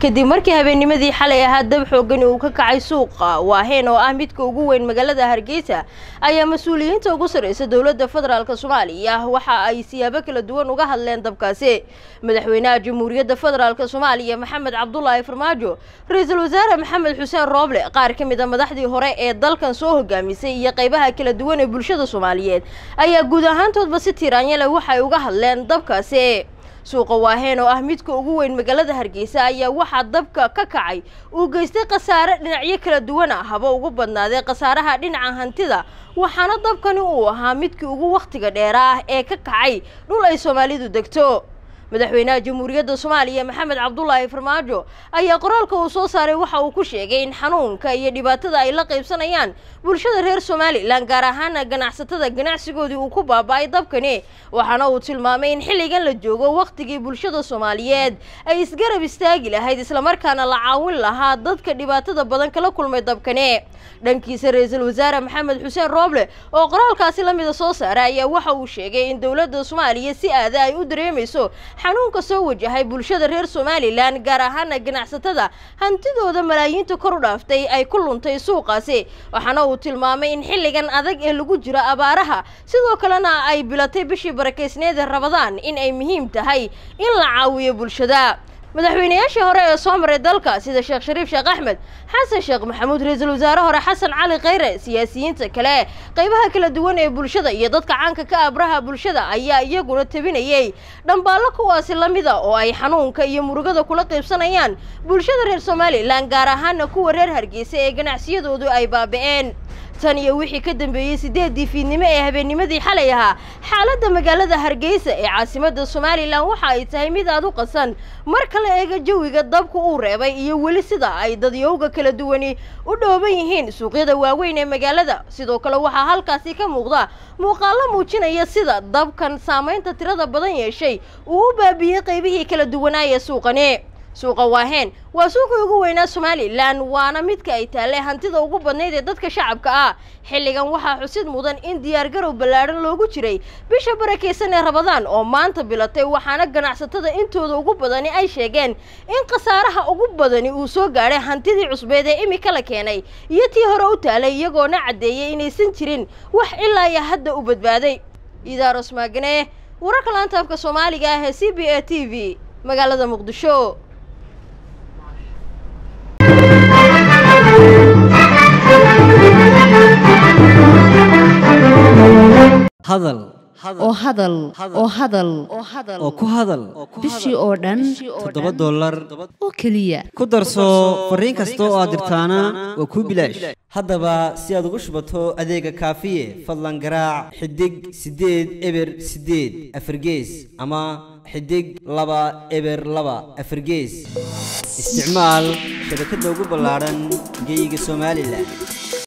kadib markii habeennimadii xalay ahaa dab xoogani uu ka kacay suuqa waaheen oo ah midka ugu weyn magaalada hargeysa ayaa mas-uuliyiinta ugu sarreysa dowladda federaalk soomaaliya waxa ay siyaabo kala duwan uga hadleen dabkaasi madaxweynaha jamhuuriyadda federaalk soomaaliya maxamed cabdulaahi farmaajo ra-iisul wasaare maxamed xuseen rooble qaar ka mid a madaxdii hore ee dalkan soo hogaamisay iyo qaybaha kala duwan ee bulshada soomaaliyeed ayaa guud ahaantoodba si tiiraanyale waxay uga hadleen dabkaasi suuqa waaheen oo ah midka ugu weyn magaalada hargeysa ayaa waxaa dabka ka kacay uu geystay khasaare dhinacyo kala duwan ah haba ugu badnaaday khasaaraha dhinaca hantida waxaana dabkani uu ahaa midkii ugu wakhtiga dheera ah ee ka kacay dhul ay soomaalidu degto madaxweynaha jamhuuriyadda soomaaliya maxamed cabdulaahi farmaajo ayaa qoraalka uu soo saaray waxa uu ku sheegay in xanuunka iyo dhibaatada ay la qaybsanayaan bulshada reer somalilan gaar ahaana ganacsatada ganacsigoodii uu ku baaba-ay dabkani waxaana uu tilmaamay in xilligan la joogo wakhtigii bulshada soomaaliyeed ay isgarab istaagi lahayd islamarkaana la caawin lahaa dadka dhibaatada badan kala kulmay dabkani dhankiisa ra-iisul wasaare maxamed xuseen rooble oo qoraalkaasi la mida soo saaray ayaa waxa uu sheegay in dowladda soomaaliya si aada ay u dareemayso xanuunka soo wajahay bulshada reer somalilan gaar ahaana ganacsatada hantidooda malaayiinta kor u dhaaftay ay ku luntay suuqaasi waxaana uu tilmaamay in xilligan adag ee lagu jiro abaaraha sidoo kalena ay bilatay bishii barakeysneeda rabadaan in ay muhiim tahay in la caawiyo bulshada madaxweynayaashii hore ee soo maray dalka sida sheekh shariif sheekh axmed xasan sheekh maxamuud ra-iisul wasaare hore xasan cali khayre siyaasiyiinta kale qaybaha kala duwan ee bulshada iyo dadka caanka ka abraha bulshada ayaa iyaguna tabinayay dhambaallo kuwaasi la mida oo ay xanuunka iyo murugada kula qaybsanayaan bulshada reer somalilan gaar ahaana kuwa reer hargeysa ee ganacsiyadoodu ay baaba-een tan iyo wixii ka dambeeyey sideedii fiidnimo ee habeennimadii xalay ahaa xaaladda magaalada hargeysa ee caasimadda somalilan waxa ay tahay mid aad u qasan marka la eego jawiga dabku uu reebay iyo weli sida ay dadyowga kala duwani u dhooban yihiin suuqyada waaweyn ee magaalada sidoo kale waxaa halkaasi ka muuqda muuqaallo muujinaya sida dabkan saamaynta tirada badan yeeshay uu u baabiyey qaybihii kala duwanaaya suuqani suuqa waaheen waa suuqii ugu weynaa somalilan waana midka ay taalle hantida ugu badnayd ee dadka shacabka ah xilligan waxaa xusid mudan in diyaargarow ballaadhan loogu jiray bisha barakeysan ee rabadaan oo maanta bilatay waxaana ganacsatada intooda ugu badani ay sheegeen in khasaaraha ugu badani uu soo gaadhay hantidii cusbeed ee imika la keenay iyo tii hore u taalay iyagoona caddeeyey inaysan jirin wax ilaa iyo hadda u badbaaday idaaros maagane wararka laanta afka soomaaliga ah ee c b a t v magaalada muqdisho hadal oo hadal oo hadal oo ku hadal bishii oo dhan toddoba dollar oo keliya ku darso fariin kasta oo aad dirtaana waa kuu bilaash haddaba si aad ugu shubato adeega kaafiye fadlan garaac xidig siddeed eber siddeed afargees ama xidig laba eber laba afargees isticmaal shabakadda ugu ballaadhan geeyiga somalilan